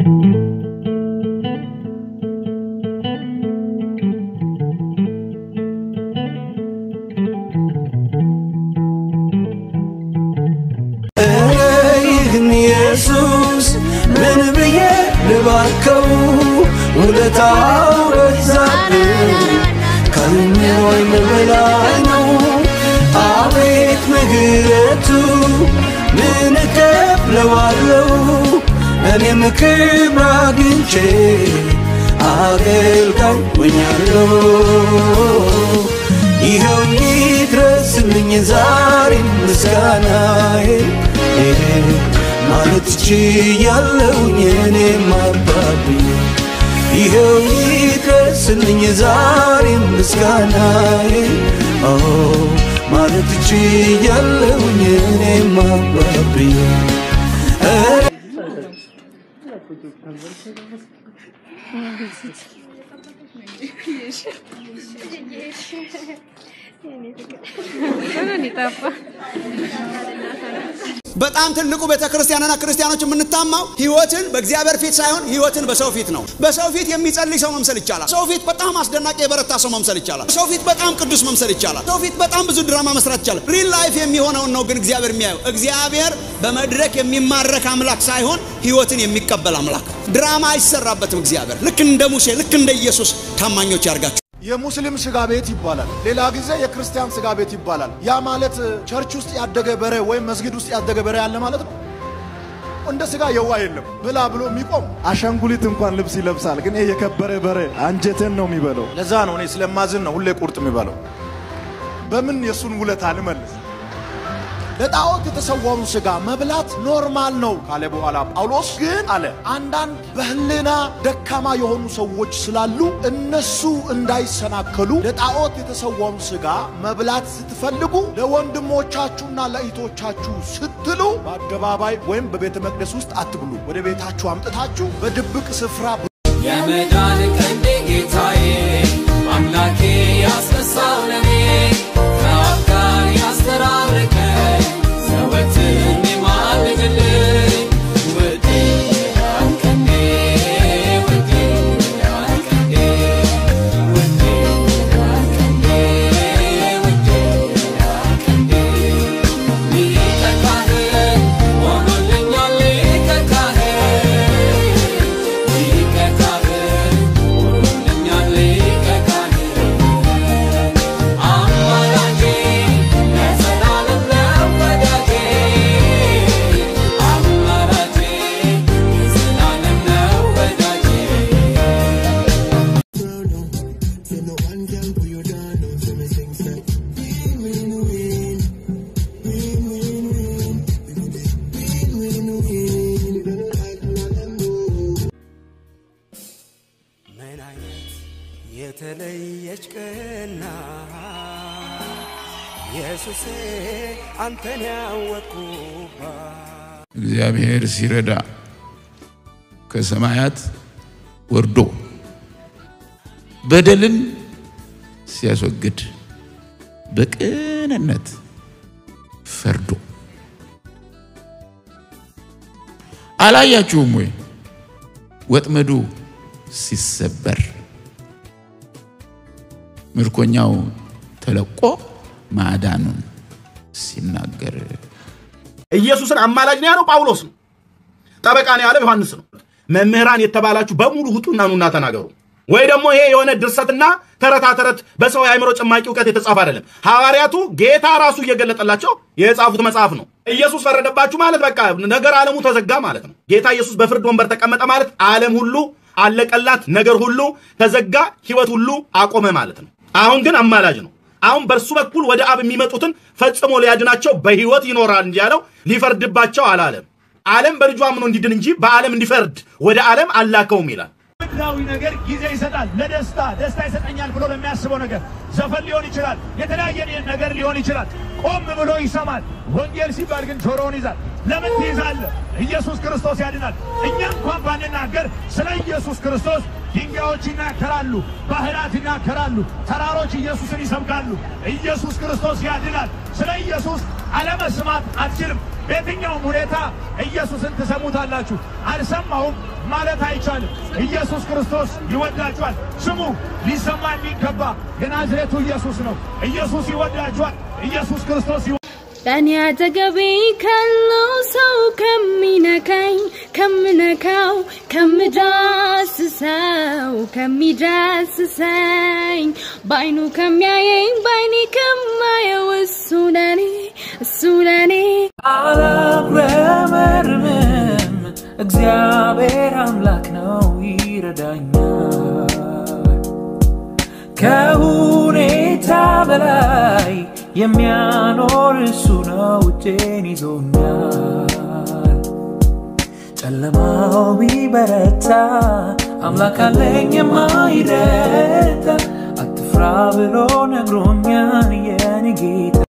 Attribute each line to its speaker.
Speaker 1: ኧረ ይህን ኢየሱስ ምን ብዬ ልባርከው ውለታው በዛብኝ ከምሮኝ በላይ ነው አቤት ምሕረቱ ምን እከፍለዋለሁ እኔም ክብር አግኝቼ አገልጋይ ሆኛለሁ ይኸው ይድረስልኝ ዛሬ ምስጋናዬ ማለት ችያለሁኝ እኔም አባብኝ ይኸው ይድረስልኝ ዛሬ ምስጋናዬ ኦ ማለት ችያለሁኝ እኔም አባብኝ
Speaker 2: በጣም ትልቁ ቤተ ክርስቲያንና ክርስቲያኖች የምንታማው ህይወትን በእግዚአብሔር ፊት ሳይሆን ህይወትን በሰው ፊት ነው። በሰው ፊት የሚጸልይ ሰው መምሰል ይቻላል። ሰው ፊት በጣም አስደናቂ የበረታ ሰው መምሰል ይቻላል። ሰው ፊት በጣም ቅዱስ መምሰል ይቻላል። ሰው ፊት በጣም ብዙ ድራማ መስራት ይቻላል። ሪል ላይፍ የሚሆነውን ነው ግን እግዚአብሔር የሚያየው። እግዚአብሔር በመድረክ የሚማረክ አምላክ ሳይሆን ህይወትን የሚቀበል አምላክ። ድራማ አይሰራበትም። እግዚአብሔር ልክ እንደ ሙሴ ልክ እንደ ኢየሱስ ታማኞች ያርጋቸው።
Speaker 3: የሙስሊም ስጋ ቤት ይባላል። ሌላ ጊዜ የክርስቲያን ስጋ ቤት ይባላል። ያ ማለት ቸርች ውስጥ ያደገ በሬ ወይም መስጊድ ውስጥ ያደገ በሬ ያለ ማለት ነው። እንደ ስጋ የዋ የለም ብላ ብሎ የሚቆም
Speaker 4: አሻንጉሊት እንኳን ልብስ ይለብሳል፣ ግን ይሄ የከበረ በሬ አንጀትን ነው የሚበለው።
Speaker 3: ለዛ ነው እኔ ስለማዝን ነው ሁሌ ቁርጥ የሚበለው። በምን የእሱን ውለታ ልመልስ? ለጣዖት የተሰዋውን ስጋ መብላት ኖርማል ነው ካለ በኋላ ጳውሎስ ግን አለ አንዳንድ በህሊና ደካማ የሆኑ ሰዎች ስላሉ እነሱ እንዳይሰናከሉ ለጣዖት የተሰዋውን ስጋ መብላት ስትፈልጉ ለወንድሞቻችሁና ለእህቶቻችሁ ስትሉ በአደባባይ ወይም በቤተ መቅደስ ውስጥ አትብሉ። ወደ ቤታችሁ አምጥታችሁ በድብቅ ስፍራ
Speaker 5: የመዳን ቀንዴ ጌታዬ አምላኬ ያስነሳው ለኔ ከአብ ጋር ያስተራረቀኝ ዘወትር የሚማልድልኝ ውዴ የመዳን ቀንዴ ውዴ የመዳን ቀንዴ ውዴ የመዳን ቀንዴ ውዴ የመዳን ቀንዴ ሊቀ ካህን ሆኖልኛል ሊቀ ካህን ሊቀ ካህን ሆኖልኛል ሊቀ ካህን አማላጄ ለዘላለም ነው ወዳጄ አማላጄ ለዘላለም ነው ወዳጄ
Speaker 1: ምን አይነት የተለየች ቀና ኢየሱሴ አንተን ያወቅኩባት
Speaker 6: እግዚአብሔር ሲረዳ ከሰማያት ወርዶ በደልን ሲያስወግድ በቅንነት ፈርዶ አላያችሁም ወይ? ወጥመዱ ሲሰበር ምርኮኛው ተለቆ ማዳኑን ሲናገር
Speaker 7: ኢየሱስን አማላጅ ነው ያለው ጳውሎስ ነው። ጠበቃ ነው ያለው ዮሐንስ ነው። መምህራን የተባላችሁ በሙሉ ውጡና ኑና ተናገሩ። ወይ ደግሞ ይሄ የሆነ ድርሰትና ተረታ ተረት በሰው የአእምሮ ጭማቂ እውቀት የተጻፈ አይደለም። ሐዋርያቱ ጌታ ራሱ እየገለጠላቸው የጻፉት መጽሐፍ ነው። ኢየሱስ ፈረደባችሁ ማለት በቃ ነገር ዓለሙ ተዘጋ ማለት ነው። ጌታ ኢየሱስ በፍርድ ወንበር ተቀመጠ ማለት ዓለም ሁሉ አለቀላት፣ ነገር ሁሉ ተዘጋ፣ ህይወት ሁሉ አቆመ ማለት ነው። አሁን ግን አማላጅ ነው። አሁን በእርሱ በኩል ወደ አብ የሚመጡትን ፈጽሞ ሊያድናቸው በህይወት ይኖራል እንጂ ያለው ሊፈርድባቸው አላለም። ዓለም በልጁ አምኖ እንዲድን እንጂ በዓለም እንዲፈርድ ወደ ዓለም አላከውም ይላል።
Speaker 8: ምድራዊ ነገር ጊዜ ይሰጣል። ለደስታ ደስታ ይሰጠኛል ብሎ ለሚያስበው ነገር ዘፈን ሊሆን ይችላል፣ የተለያየ ነገር ሊሆን ይችላል። ቆም ብሎ ይሰማል። ወንጌል ሲባል ግን ጆሮውን ይዛል። ለምን ትይዛለህ? ኢየሱስ ክርስቶስ ያድናል። እኛ እንኳን ባንናገር ስለ ኢየሱስ ክርስቶስ ድንጋዮች ይናገራሉ፣ ባህራት ይናገራሉ፣ ተራሮች ኢየሱስን ይሰብካሉ። ኢየሱስ ክርስቶስ ያድናል። ስለ ኢየሱስ አለመስማት አትችልም። በየትኛውም ሁኔታ ኢየሱስን ትሰሙታላችሁ። አልሰማውም ማለት አይቻልም። ኢየሱስ ክርስቶስ ይወዳችኋል። ስሙ፣ ሊሰማ የሚገባ የናዝሬቱ ኢየሱስ ነው። ኢየሱስ ይወዳችኋል። ኢየሱስ ክርስቶስ ይወ
Speaker 9: በእኔ አጠገቤ ካለው ሰው ከሚነካኝ ከምነካው ከምዳስሰው ከሚዳስሰኝ በአይኑ ከሚያየኝ በአይኔ ከማየው እሱ ለኔ እሱ ለኔ
Speaker 5: አላጉረመርምም እግዚአብሔር አምላክ ነው ይረዳኛል ከሁኔታ በላይ የሚያኖር እሱ ነው እጄን ይዞኛል ጨለማው ቢበረታ አምላክ አለኝ የማይረታ አትፍራ ብሎ ነግሮኛል የኔ ጌታ